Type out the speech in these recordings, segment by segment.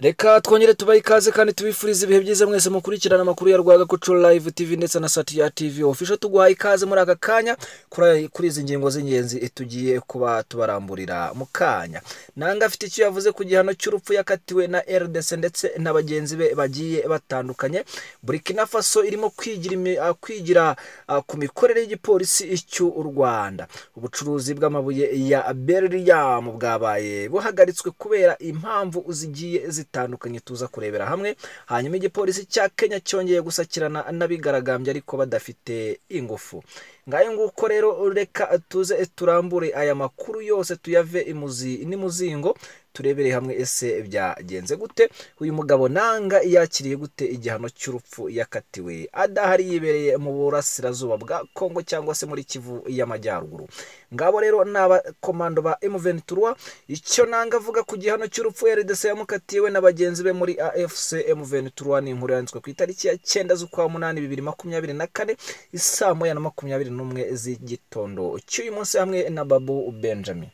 reka twongere tubaha ikaze kandi tubifurize ibihe byiza mwese mukurikirana amakuru ya rwagakoco live tv ndetse na satiya tv ofisho tuguha ikaze muri aka kanya kuri kuri izi ngingo z'ingenzi tugiye kuba tubaramburira mu kanya nanga afite icyo yavuze ku gihano cy'urupfu yakatiwe na rdc ndetse na bagenzi be bagiye batandukanye burkina faso irimo kwigira imi- ah, kwigira ah, ku mikorere y'igipolisi cy'u rwanda ubucuruzi bw'amabuye ya berliam bwabaye buhagaritswe kubera impamvu zigiye zitandukanye tuza kurebera hamwe hanyuma igipolisi cya kenya cyongeye gusakirana n'abigaragambye ariko badafite ingufu ngayo nguko rero reka tuze turambure aya makuru yose tuyave imuzi n'imuzingo turebere hamwe ese byagenze gute uyu mugabo nanga yakiriye gute igihano cy'urupfu yakatiwe adahari yibereye mu burasirazuba bwa kongo cyangwa se muri kivu y'amajyaruguru ngabo rero ni abakomando ba M23 icyo nanga avuga ku gihano cy'urupfu RDC yamukatiye we na bagenzi be muri AFC M23 ni inkuru yanditswe ku itariki ya 9 z'ukwa munani 2024 isaa moya na makumyabiri n'umwe z'igitondo cy'uyu munsi hamwe na Babu Benjamin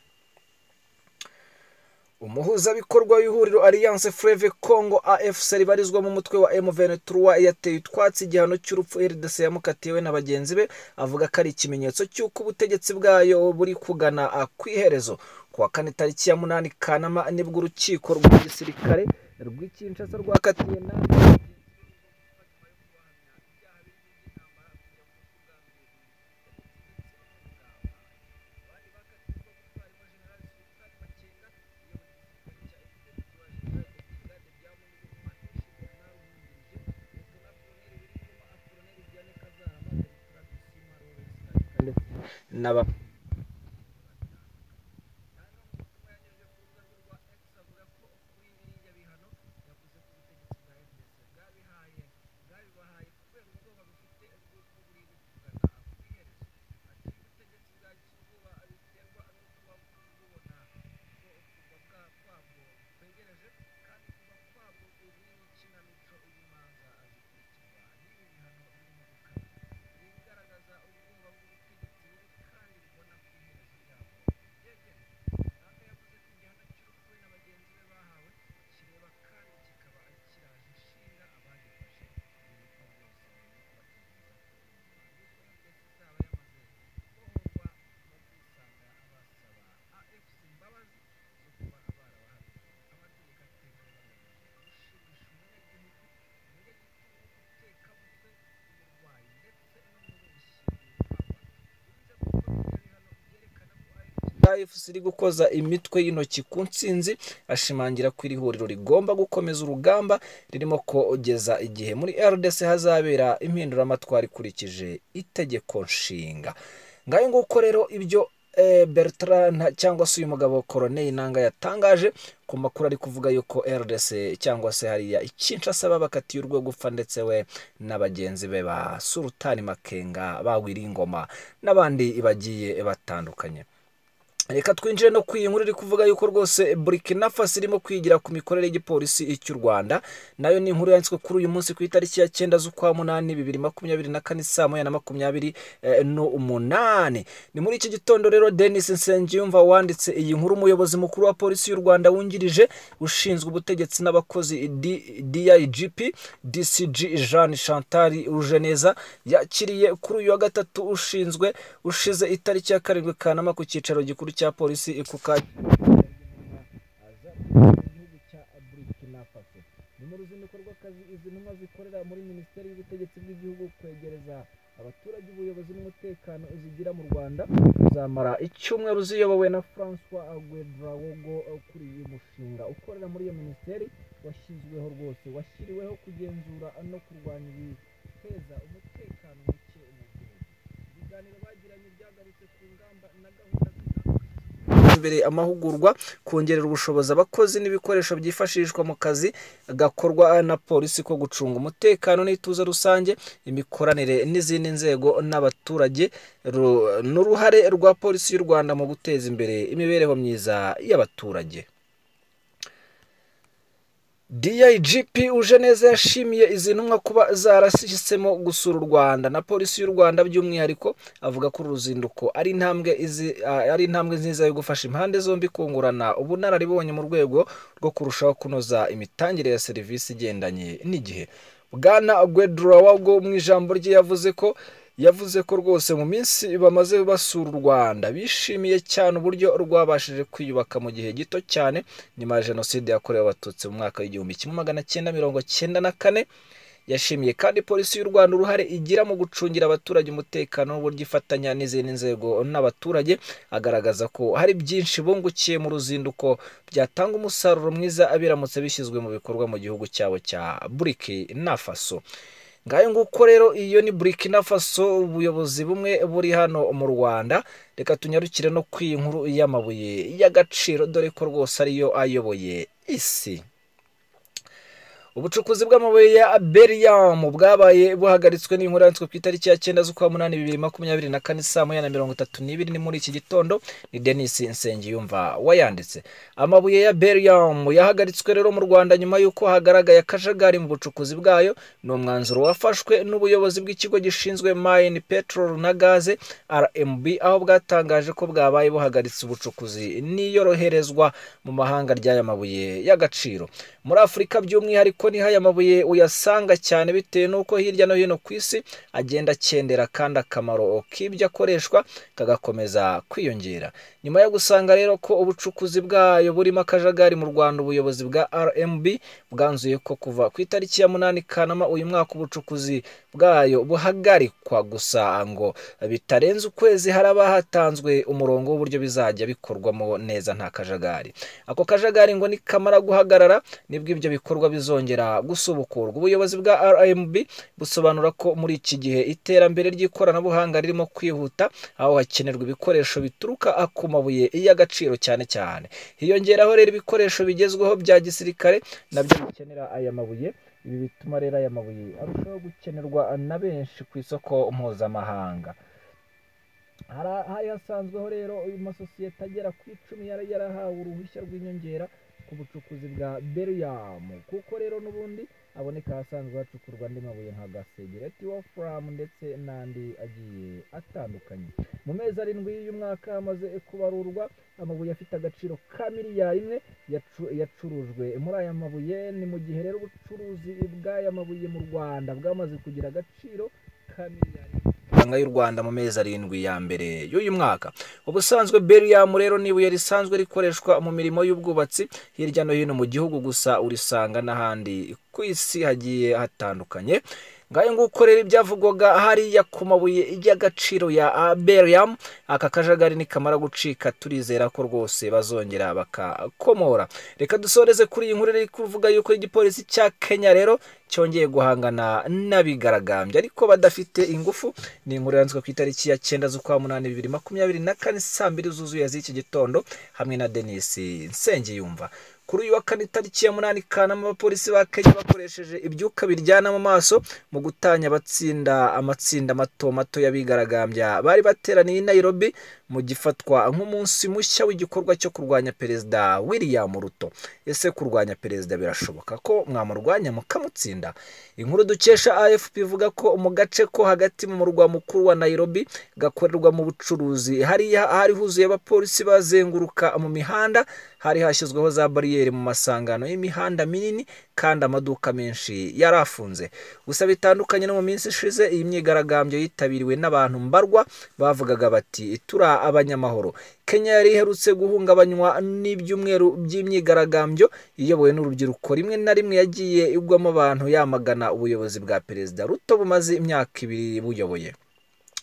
umuhuzabikorwa w'ihuriro alliance fleve congo afc ribarizwa mu mutwe wa m23 yateye utwatsi igihano cy'urupfu rdc yamukatiwe na bagenzi be avuga ko ari ikimenyetso cy'uko ubutegetsi bwayo buri kugana ah, ku iherezo ku wa kane tariki ya munani kanama nibwo urukiko rwa gisirikare rw'ikinshasa rwakatiye na n'aba efuse iri gukoza imitwe y'intoki ku nsinzi ashimangira ko iri huriro rigomba gukomeza urugamba ririmo kogeza igihe muri rdc hazabera impinduramatwara ikurikije itegeko nshinga ngayo nguko rero ibyo eh, Bertrand cyangwa se uyu mugabo koroneli nanga yatangaje ku makuru ari kuvuga yuko rdc cyangwa se hariya ikinshasa babakatiye urwego upfa ndetse we na bagenzi be ba surutani makenga bagwiriye ingoma n'abandi bagiye batandukanye reka twinjire no ku iyi nkuru iri kuvuga yuko rwose burkina faso irimo kwigira ku mikorere y'igipolisi cy'u rwanda nayo ni inkuru yanditswe kuri uyu munsi ku itariki ya cyenda z'ukwa munani bibiri makumyabiri na kane saa moya na makumyabiri eh, n'umunani ni muri iki gitondo rero denis nsengiyumva wanditse iyi nkuru umuyobozi mukuru wa polisi y'u rwanda wungirije ushinzwe ubutegetsi n'abakozi D- digp dcg jean chantal rujeneza yakiriye kuri uyu wa gatatu ushinzwe ushize itariki ya karindwi kanama ku cyicaro gikuru cya polisi ikuka igihugu cya burkina faso ni mu ruzinduko rw'akazi izi ntumwa zikorera muri minisiteri y'ubutegetsi bw'igihugu kwegereza abaturage ubuyobozi n'umutekano zigira mu rwanda zamara icyumweru ziyobowe na francois guedrawogo kuri uyu mushinga ukorera muri iyo minisiteri washyizweho rwose washyiriweho kugenzura no kurwanya ibiteza umutekano muke mu gihugu ibiganiro bagiranye byagarutse ku ngamba na gahunda imbere amahugurwa kongerera ubushobozi abakozi n'ibikoresho byifashishwa mu kazi gakorwa na polisi ko gucunga umutekano n'ituze rusange imikoranire n'izindi nzego n'abaturage ru- n'uruhare rwa polisi y'u rwanda mu guteza imbere imibereho myiza y'abaturage DIGP uje neza yashimiye izi ntumwa kuba zarashisemo gusura u Rwanda na polisi y'u Rwanda by'umwihariko avuga ko uru ruzinduko ari intambwe izi ah, ari intambwe nziza yo gufasha impande zombi kungurana ubunararibonye mu rwego rwo kurushaho kunoza imitangire ya serivisi igendanye n'igihe Bwana Guedrawago mu ijambo rye yavuze ko yavuze ko rwose mu minsi bamaze basura u Rwanda bishimiye cyane uburyo rwabashije kwiyubaka mu gihe gito cyane nyuma ya jenoside yakorewe abatutsi mu mwaka w'igihumbi kimwe magana cyenda mirongo cyenda na kane yashimiye kandi polisi y'u Rwanda uruhare igira mu gucungira abaturage umutekano n'uburyo ifatanya n'izindi nzego n'abaturage agaragaza ko hari byinshi bungukiye mu ruzinduko byatanga umusaruro mwiza abiramutse bishyizwe mu bikorwa mu gihugu cyabo cya Burkina Faso ngayo nguko rero iyo ni burkina faso ubuyobozi bumwe buri hano mu rwanda reka tunyarukire no ku iyi nkuru y'amabuye y'agaciro dore ko rwose ariyo ayoboye isi ubucukuzi bw'amabuye ya beriyamu bwabaye buhagaritswe n'inkuru yanditswe ku itariki ya cyenda z'ukwa munani bibiri makumyabiri na kane saa moya na mirongo itatu n'ibiri ni muri iki gitondo ni denise nsengiyumva wayanditse amabuye ya beriyamu yahagaritswe rero mu rwanda nyuma y'uko hagaragaye akajagari mu bucukuzi bwayo ni umwanzuro wafashwe n'ubuyobozi bw'ikigo gishinzwe mine petrol na gaze rmb aho bwatangaje ko bwabaye buhagaritse ubucukuzi n'iyoroherezwa mu mahanga ry'aya mabuye y'agaciro muri afurika by'umwihariko niho aya mabuye uyasanga cyane bitewe n'uko hirya no hino ku isi agenda akendera kandi akamaro k'ibyo akoreshwa kagakomeza kwiyongera nyuma yo gusanga rero ko ubucukuzi bwayo burimo akajagari mu rwanda ubuyobozi bwa rmb bwanzuye ko kuva ku itariki ya munani kanama uyu mwaka ubucukuzi bwayo buhagarikwa gusa ngo bitarenze ukwezi haraba hatanzwe umurongo w'uburyo bizajya bikorwamo neza nta kajagari ako kajagari ngo nikamara guhagarara nibwo ibyo bikorwa bizongera gusubukurwa ubuyobozi bwa rmb busobanura ko muri iki gihe iterambere ry'ikoranabuhanga ririmo kwihuta aho hakenerwa ibikoresho bituruka ku mabuye y'agaciro cyane cyane hiyongeraho rero ibikoresho bigezweho bya gisirikare nabyo bikenera aya mabuye ibi bituma rero aya mabuye arushaho gukenerwa na benshi ku isoko mpuzamahanga Hara- hari hasanzweho rero uyu masosiyete agera ku icumi yari yarahawe uruhushya rw'inyongera ku bucukuzi bwa beriyamu kuko rero n'ubundi aboneka ahasanzwe hacukurwa andi mabuye nka gasegereti wofuramu ndetse n'andi agiye atandukanye mu mezi arindwi y'uyu mwaka hamaze kubarurwa amabuye afite agaciro ka miliyari imwe yacu- yacurujwe muri aya mabuye ni mu gihe rero ubucuruzi bw'aya mabuye mu rwanda bwamaze kugira agaciro ka miliyari imwe amafaranga y'u Rwanda mu mezi arindwi ya mbere y'uyu mwaka ubusanzwe Berium rero ni ibuye risanzwe rikoreshwa mu mirimo y'ubwubatsi hirya no hino mu gihugu gusa urisanga n'ahandi ku isi hagiye hatandukanye ngayo nguko rero ibyavugwaga hariya ku mabuye y'agaciro ya ah, Berium aka kajagari nikamara gucika turizera ko rwose bazongera bakakomora reka dusoreze kuri iyi nkuru iri kuvuga yuko igipolisi cya Kenya rero cyongeye guhangana n'abigaragambya ariko badafite ingufu ni inkuru yanditswe ku itariki ya cyenda z'ukwa munani bibiri makumyabiri na kane saa mbiri zuzuye z'iki gitondo hamwe na denisi nsengiyumva kuri uyu wa kane itariki ya munani kanama abapolisi ba kenya bakoresheje ibyuka biryana mu maso mu gutanya abatsinda amatsinda mato mato y'abigaragambya bari bateraniye i nairobi mu gifatwa nk'umunsi mushya w'igikorwa cyo kurwanya perezida william ruto ese kurwanya perezida birashoboka ko mwamurwanya mukamutsinda inkuru dukesha afp ivuga ko mu gace ko hagati mu murwa mukuru wa nairobi gakorerwamo ubucuruzi hariya hari huzuye abapolisi bazenguruka mu mihanda hari hashyizweho za bariyeri mu masangano y'imihanda minini kandi amaduka menshi yarafunze gusa bitandukanye no mu minsi ishize iyi myigaragambyo yitabiriwe n'abantu mbarwa bavugaga bati turi abanyamahoro kenya yari iherutse guhungabanywa n'ibyumweru by'imyigaragambyo iyobowe n'urubyiruko rimwe na rimwe yagiye igwamo abantu yamagana ubuyobozi bwa perezida ruto bumaze imyaka ibiri buyoboye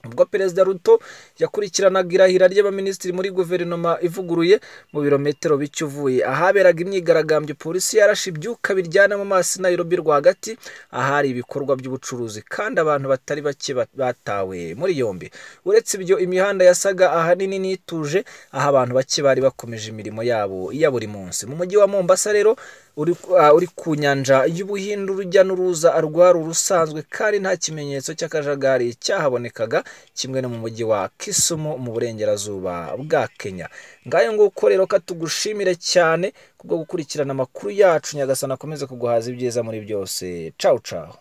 ubwo perezida ruto yakurikiranaga irahira ry'abaminisitiri muri guverinoma ivuguruye mu birometero bike uvuye ahaberaga imyigaragambyo polisi yarashe ibyuka biryana mu maso i nairobi rwagati ahari ibikorwa by'ubucuruzi kandi abantu batari bake ba- batawe muri yombi uretse ibyo imihanda yasaga ahanini n'ituje aho abantu bake bari bakomeje imirimo yabo ya buri munsi mu mujyi wa mombasa rero uri ah, uri ku nyanja y'ubuhinde urujya n'uruza rwari urusanzwe kandi nta kimenyetso cy'akajagari cyahabonekaga kimwe no mu mujyi wa Kisumu mu burengerazuba bwa Kenya ngayo nguko rero katugushimire cyane kubwo gukurikirana amakuru yacu nyagasani akomeze kuguhaza ibyiza muri byose cawu cawu